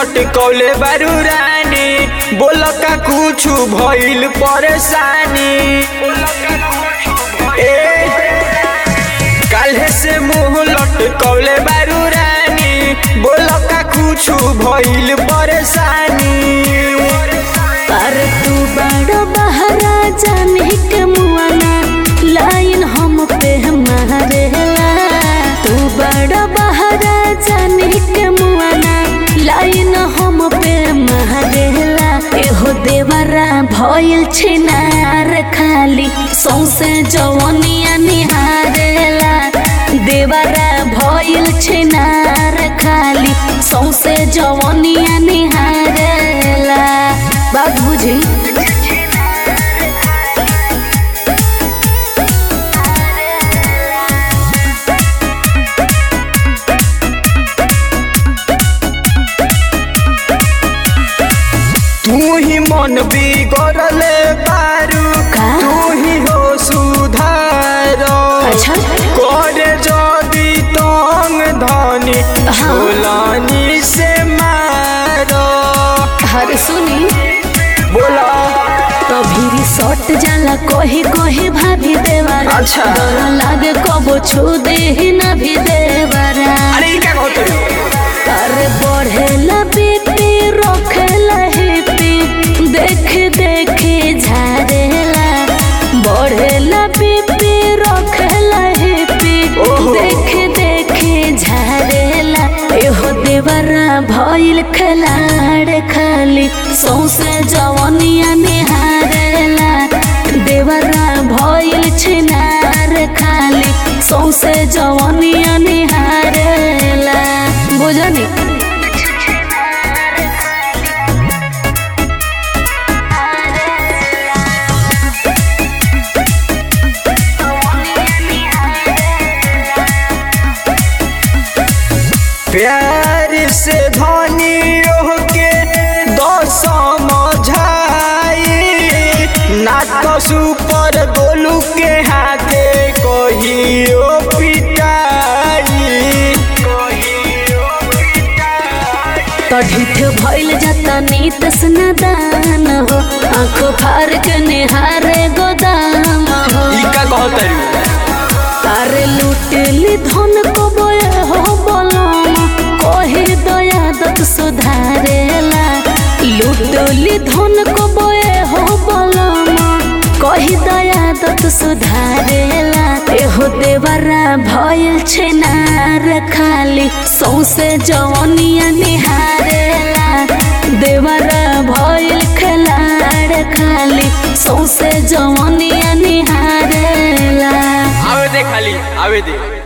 लटकौले बारू रानी बोल का कुछ भइल परेशानी ए काल्हे से मुंह लटकौले बारू रानी बोल का कुछ भइल परेशानी पर तू बड़ा बहरा जाने के मुआना लाइन हम पे मारेला तू बड़ा बहरा जाने के मुआना लाइन हम पे मारेला एहो देवरा भइल छिनार खाली सौसे जवनिया निहारेला देवरा भइल छिनार खाली सौसे जवनिया निहारेला बात बुझी तू ही मन बिगड़ले बारू का? तू ही हो सुधार अच्छा करे जदी तंग धनी हाँ। छोलानी से मारो हर सुनी बोला कभी रिसोर्ट जाला कोही कोही भाभी देवारा अच्छा। डर लागे कबो छू दे ही ना भी देवारा अरे ई क्या कहते कर बढ़ेला बीपी रोखेला हिपी देख देख झारेला बढ़ेला बीपी रोखेला हिपी ओहो। देख देख झारेला एहो देवरा भइल खलाड़ खाली सौसे जवनिया निहारेला देवरा भइल छिनार खाली सौसे जवनिया निहारेला बुझनी प्यार से धनी के दस समझाई ना तो सुपर गोलू के हाथे कहियो पिटाई तढ़ित भइल जाता नीत स्नादान हो आंखों फार के निहारे गोदाम हो ई का कहतरी तारे लुटेली धन को बोए हो बोलम कहे दया दत सुधारेला लुटेली धन को बोए हो बोलम कही दया दत सुधारेला एहो देवरा भइल छेनार खाली सौसे जवनिया निहारेला देवरा भइल खलाड़ खाली सौसे जवनिया निहारेला आवे दे खाली आवे दे